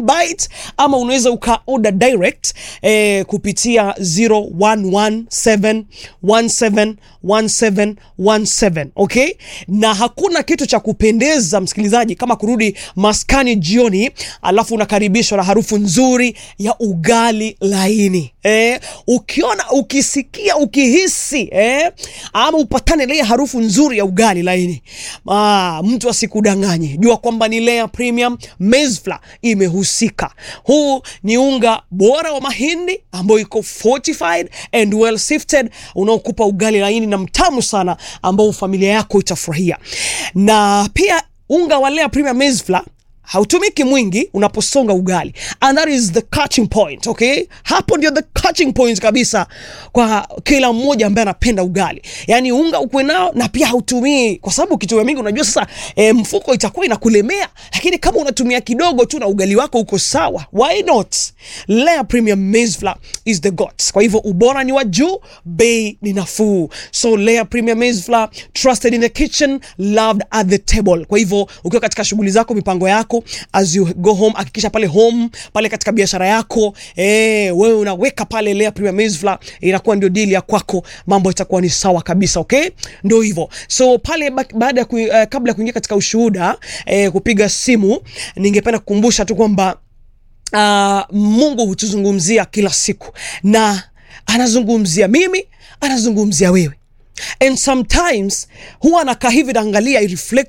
bite ama unaweza uka order direct eh, kupitia 0117171717 okay na hakuna kitu cha kupendeza msikilizaji kama kurudi maskani jioni alafu unakaribishwa na harufu nzuri ya ugali laini eh, ukiona ukisikia ukihisi eh, ama upatane na ile harufu nzuri ya ugali laini ah, mtu asikudanganye jua kwamba ni Lea Premium Maize Flour imehusika huu ni unga bora wa mahindi ambayo iko fortified and well sifted unaokupa ugali laini na mtamu sana ambao familia yako itafurahia na pia unga wa Lea Premium Maize Flour hautumiki mwingi unaposonga ugali and that is the catching point okay hapo ndio the catching point kabisa kwa kila mmoja ambaye anapenda ugali yani unga ukwe nao na pia hautumii kwa sababu ukitumia mingi unajua sasa e, mfuko itakuwa inakulemea lakini kama unatumia kidogo tu na ugali wako uko sawa why not Lea Premium Maize Flour is the gods kwa hivyo ubora ni wa juu bei ni nafuu so Lea Premium Maize Flour trusted in the kitchen loved at the table kwa hivyo ukiwa katika shughuli zako mipango yako as you go home hakikisha pale home pale katika biashara yako eh, wewe unaweka pale Lea Premium Maize Flour inakuwa ndio deal ya kwako mambo itakuwa ni sawa kabisa okay ndio hivyo so pale ba- baada ya ku, uh, kabla ya kuingia katika ushuhuda eh, kupiga simu ningependa kukumbusha tu kwamba uh, Mungu hutuzungumzia kila siku na anazungumzia mimi anazungumzia wewe and sometimes huwa nakaa hivi naangalia I reflect